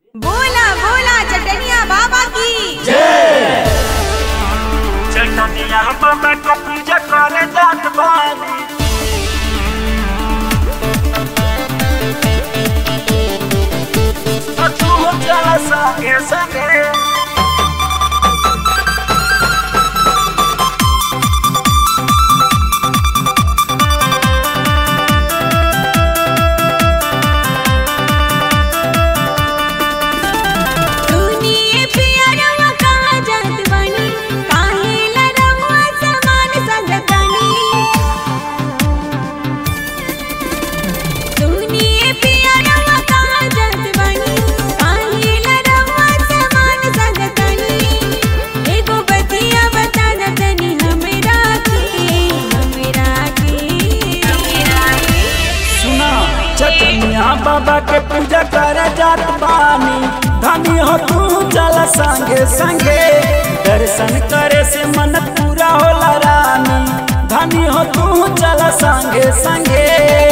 बोला बोला चटनिया बाबा की चटनिया बाबा को पूजा करे जात बानी तो तू चला संगे संगे सुनिए पियरवा कहाँ जात बानी काहे लरवा समान संगतानी सुनिए पियरवा कहाँ जात बानी काहे लरवा समान संगतानी एगो बतिया बता द तनी हमरा के हमरा के हमरा के सुना चटनिया बाबा के पूजा करे जात बानी धनी हो तू चला संगे संगे दर्शन करे से मन पूरा होला रानी धनी हो तू चला संगे संगे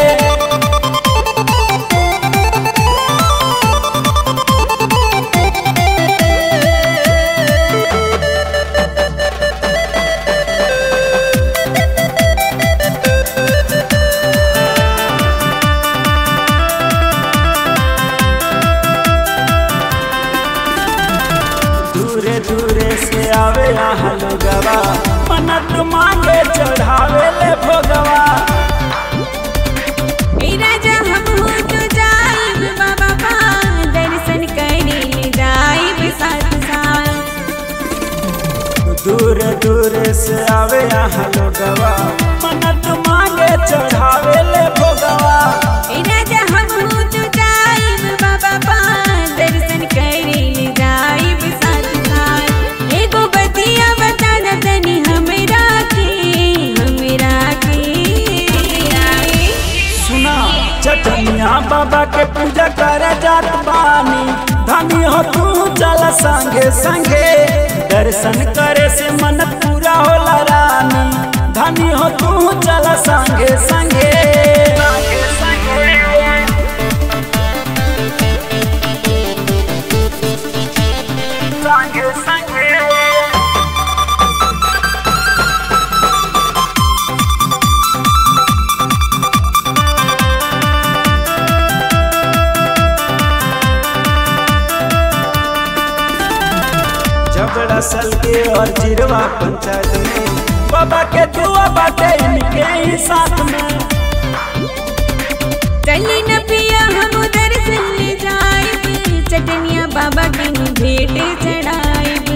दूरे दूरे से आवे यहाँ लोगवा मन्नत मांगे चढ़ावे ले भोगवा मेरा जहाँ हो तो जाइब बाबा पा दर्शन करे ले जाइब साथ साथ दूर दूर से आवे यहाँ लोगवा मन्नत मांगे चढ़ावे ले भोगवा मेरा जहाँ हो तो जाइब बाबा पा दर्शन करे ले जाइब साथ साथ एगो बतिया बता द तनी हमरा के हमरा के हमरा के सुना चटनिया बाबा के पूजा करे जात बानी धनी हो तू चल संगे संगे दर्शन करे से मन पूरा होला रानी धनी हो तू चल संगे संगे संगे संगे संगे संगे जबड़ा सल के और जिरवा पंचायत में बाबा के दुआ बाटे इनके ही साथ में चली न पिया हम दर्शन ले जाइब चटनिया बाबा के नु भेंट चढ़ाइब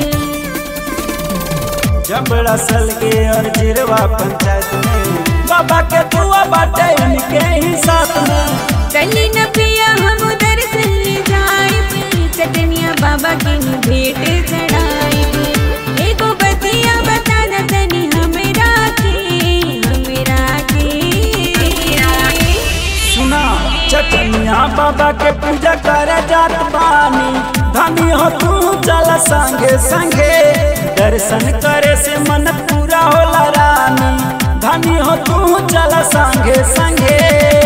जबड़ा सल के और जिरवा पंचायत में बाबा के दुआ बाटे इनके ही साथ में चली न पिया हम दर्शन ले जाइब चटनिया बाबा के नु भेंट चढ़ाइब एगो बतिया बता द तनी हमरा के हमरा के हमरा के सुना चटनिया बाबा के पूजा करे जात बानी धनी हो तू चल संगे संगे दर्शन करे से मन पूरा होला रानी धनी हो तू चल संगे संगे